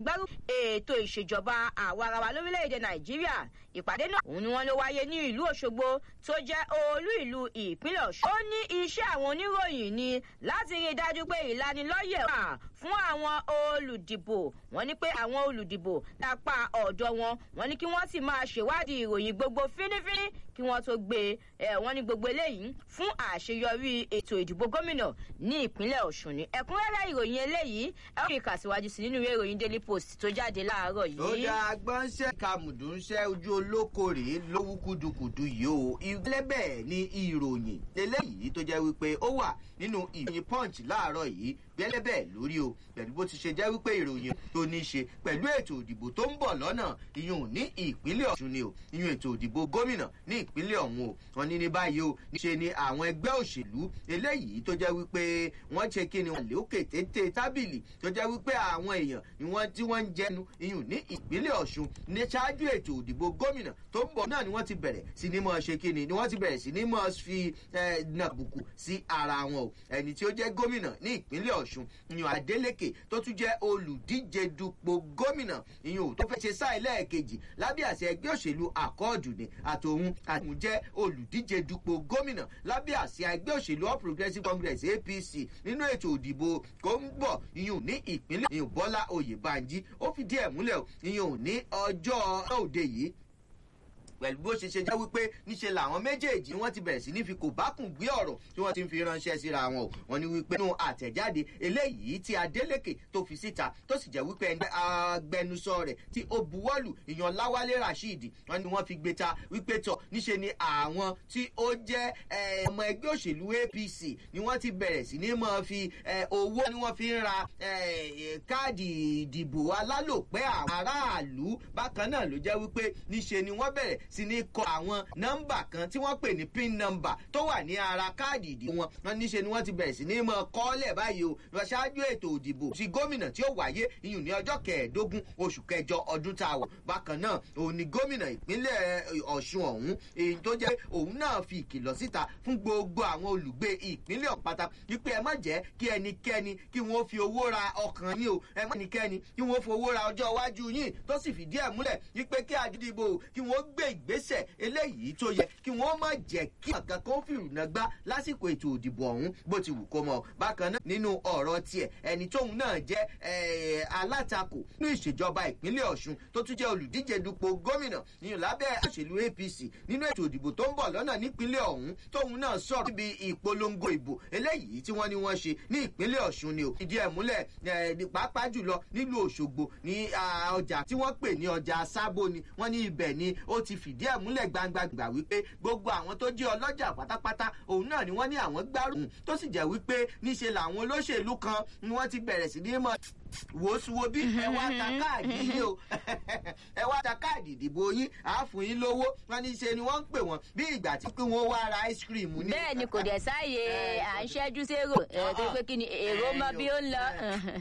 gbárù ètò ìṣèjọba àwarawa lórílẹ̀‐èdè nàìjíríà ìpàdé náà òun ni wọ́n ló wáyé ní ìlú òṣogbo tó jẹ́ olú ìlú ìpínlẹ̀ ọ̀ṣun. ó ní iṣẹ́ àwọn oníròyìn ni láti rí i dájú pé ìlanilọ́yẹ̀ wà fún àwọn olùdìbò wọ́n ní pé àwọn olùdìbò lápá ọ̀dọ̀ wọn wọ́n ní kí wọ́n sì máa ṣèwádìí ìròyìn gbogbo fínífíní kí wọ́n tó gbé e wọ́n ní gbogbo eléyìí fún àṣeyọrí ètò ìdìbò gómìnà ní ìpínlẹ̀ ọ̀ṣun ni ẹ̀kúnrẹ́rẹ́ ìròyìn eléyìí ẹ ó rí ìkàsíwájú sí nínú ìwé ìròyìn daily post tó jáde láàárọ̀ yìí. ó dá agbọ́nṣẹ́ kàmùdùnṣẹ́ ojú olóko rèé lówú kúdukùdu yìí o ìlẹ́bẹ̀ ni ìròyìn eléyìí tó jẹ́ wípé ó wà nínú ìròyìn punch láàárọ̀ yìí bẹ́lẹ́bẹ̀ lórí o pẹ̀lú bó ti ṣe jẹ́ wípé ìròyìn tó ní í ṣe pẹ̀lú ètò òdìbò tó ń bọ̀ lọ́nà ìyún ní ìpínlẹ̀ ọ̀ṣun ni o ìyún ètò òdìbò gómìnà ní ìpínlẹ̀ ọ̀hún o wọn ní ní báyìí o níṣe ni àwọn ẹgbẹ́ òṣèlú eléyìí tó jẹ́ wípé wọ́n ṣe kí ni wọ́n lé òkè téńté tábìlì tó jẹ́ wípé àwọn èèyàn ni wọ́n tí wọ́n ń jẹnu ìyún ní ìpínlẹ̀ ọ̀ṣun ní ṣáájú ètò òdìbò gómìnà tó ń bọ̀ náà ni wọ́n ti bẹ̀rẹ̀ sí ní mọ̀ ṣe kí ni ni wọ́n ti bẹ̀rẹ̀ sí ní mọ̀ fi nàbùkù sí ara wọn o ẹni tí ó jẹ́ gómìnà ní ìpínlẹ̀ ọ̀ṣun ìyún adeleke tó tún jẹ́ olùdíje dupò gómìnà ìyún tó fẹ́ ṣe sáà ẹlẹ́ẹ̀kejì lábẹ́ àṣẹ ẹgbẹ́ òṣèlú àkọọ́dù ni àtòun àtòun jẹ́ olùdíje dupò gómìnà lábẹ́ àṣẹ ẹgbẹ́ òṣèlú all progressives congress apc nínú ètò òdìbò kó ń bọ̀ ìyún ní ìpínlẹ̀ ìyún bọ́lá oyèbánjí ó fìdí ẹ̀ múlẹ̀ ìyún ní ọjọ́ òde yìí pẹ̀lú bó ṣe ṣe jẹ́ wípé níṣe làwọn méjèèjì wọ́n ti bẹ̀rẹ̀ sí ní fi kò bá kùn gbé ọ̀rọ̀ tí wọ́n ti ń fi ránṣẹ́ síra wọn o wọ́n ní wípé nínú àtẹ̀jáde eléyìí tí adélèké tó fi síta tó sì jẹ́ wípé ẹni agbẹnusọ rẹ̀ tí ó buwọ́lù ìyan láwálé rasheed wọ́n ní wọ́n fi gbé ta wípé tọ̀ níṣe ni àwọn tí ó jẹ́ ọmọ ẹgbẹ́ òṣèlú apc ni wọ́n ti bẹ̀rẹ̀ sí ní máa fi owó ni wọ́n fi ń ra káàdì ìdìbò alálòpẹ́ àwọn aráàlú bákan náà ló jẹ́ wípé níṣe ni wọ́n bẹ̀rẹ̀ sí ní kọ àwọn nọ́mbà kan tí wọ́n pè ní pin number tó wà ní ara káàdì ìdìbò wọn wọn níṣe ni wọ́n ti bẹ̀rẹ̀ sí ní mọ kọ́lẹ̀ báyìí o lọ ṣáájú ètò òdìbò ti gómìnà tí ó wáyé iyùn ní ọjọ́ kẹẹ̀ẹ́dógún oṣù kẹjọ ọdún tá a wọ̀ bákan náà òun ni gómìnà ìpínlẹ̀ ọ̀ṣun ọ̀hún èyí tó jẹ́ òun náà fi ìkìlọ̀ síta fún gbogbo àwọn olùgbé ìpínlẹ̀ ọ̀pátá wípé ẹ má jẹ́ kí ẹnikẹ́ni kí wọ́n fi owó ra ọkàn yín o ẹ má ẹnikẹ́ni kí wọ́n fi owó ra ọjọ́ iwájú yín tó sì fìdí ẹ̀ múlẹ̀ wípé kí àdìdìbò kí wọ́n gbé ìgbésẹ̀ eléyìí tó yẹ kí wọ́n má jẹ́ kí ọ̀kan kan fìrùnà gbá lásìkò ètò òdìbò ọ̀hún bó ti wù kó mọ̀ bákan náà nínú ọ̀rọ̀ tiẹ̀ ẹni tóun náà jẹ́ alátakò nínú ìṣèjọba ìpínlẹ̀ ọ̀ṣun tó tún jẹ́ olùdíje dupò gómìnà nínú lábẹ́ òṣèlú apc nínú ètò òdìbò tó ń bọ̀ lọ́nà nípínlẹ̀ ọ̀hún tóun náà sọ̀rọ̀ níbi ìpolongo ìbò eléyìí tí wọ́n ní wọ́n ṣe ní ìpínlẹ̀ ọ̀ṣun ni ò ìdí ẹ̀ múlẹ̀ pàápàá jùlọ nílùú òṣogbo ní ọjà tí wọ́n pè ní ọjà sábò ni wọ́n ní ibẹ̀ ni ó ti fìdí ẹ̀ múlẹ̀ gbangba gbà wípé gbogbo àwọn tó jẹ́ ọlọ́jà pátápátá òun náà ni wọ́n ní àwọn gbárùn tó sì jẹ́ wípé níṣe làwọn olóṣèlú kan ni wọ́n ti bẹ̀rẹ̀ sí ní mọ̀ wòsùwò bí ẹ wá ta káàdì yín o ẹ wá ta káàdì ìdìbò yín àáfùn yín lówó wọn ní ṣe ni wọn ń pè wọn bí ìgbà tí pé wọn wá ra ice cream ní. bẹ́ẹ̀ ni kò dẹ̀ sáàyè à ń ṣẹ́jú sérò ẹ̀ tó pé kí ni èrò mọ bí ó ń lọ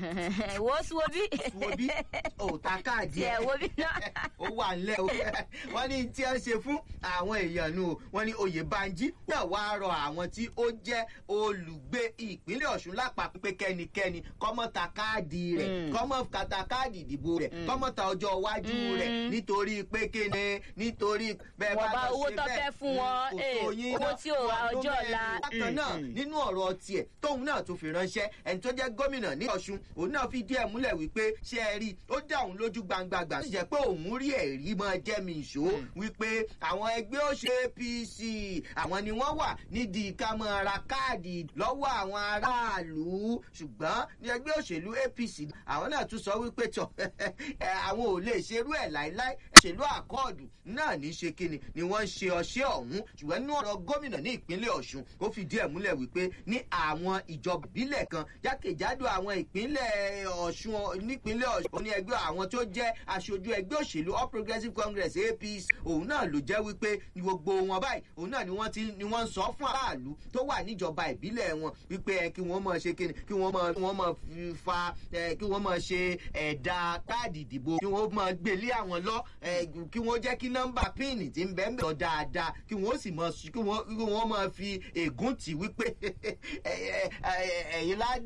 wòsùwò bí. wòsùwò bí ò ta káàdì ẹ̀ wo bí náà. ó wà ńlẹ̀ o wọ́n ní tí wọ́n ṣe fún àwọn èèyàn nù wọ́n ní oyè banji náà wá rọ àwọn tí ó jẹ́ olùgbé ìpínlẹ̀ ọ̀ṣun lápapọ̀ pé kẹ́nikẹ́ni kọ́mọ́ta káàdì rẹ̀ kọ́mọ́ kàtà káàdì ìdìbò rẹ̀ kọ́mọ́ ta ọjọ́ iwájú rẹ̀ nítorí pé kéne nítorí bẹ́ẹ̀ bá lọ ṣe bẹ́ẹ̀ owó tó fẹ́ fún wọn owó tí ò ra ọjọ́ ọ̀la. bákan náà nínú ọ̀rọ̀ tiẹ̀ tóun náà tún fi ránṣẹ́ ẹni tó jẹ́ gómìnà ní ọ̀ṣun òun náà fi díẹ̀ múlẹ̀ wípé ṣé ẹ rí ó dá òun lójú gbangba gbà sì jẹ́ pé òun rí ẹ̀rí mọ́ jẹ́ mi ìṣó wípé àwọn ẹgbẹ́ òṣèlú apc àwọn ni wọ́n wà nídìí ká mọ́ ra káàdì lọ́wọ́ àwọn aráàlú ṣùgbọ́n ní ẹgbẹ́ òṣèlú apc àwọn náà tún sọ wípé tọ àwọn ò lè ṣerú ẹ láéláé ṣèlú àkọọdù náà ní ṣe kíni ni wọn ń ṣe ọṣẹ ọhún ṣùgbọn nínú ọrọ gómìnà ní ìpínlẹ ọṣun ó fìdí ẹ múlẹ wípé ní àwọn ìjọba ìbílẹ kan jákèjádò àwọn ìpínlẹ ọṣun nípínlẹ ọṣun ó ní ẹgbẹ àwọn tó jẹ aṣojú ẹgbẹ òṣèlú all progressives congress apc òun náà ló jẹ wípé gbogbo wọn báyìí òun náà ni wọn ti ni wọn ń sọ fún aráàlú tó wà níjọba ìbílẹ̀ wọn wípé ẹ kí wọ́n mọ̀ ṣe kíni kí wọ́n mọ̀ kí wọ́n mọ̀ fa ẹ kí wọ́n mọ̀ ṣe ẹ̀dà káàdì ìdìbò kí wọ́n mọ̀ gbélé àwọn lọ kí wọ́n jẹ́ kí nọ́mbà píìnì ti ń bẹ́ẹ̀ mẹ́ lọ dáadáa kí wọ́n sì mọ̀ kí wọ́n mọ̀ fi ègún tì wípé ẹ̀yin lá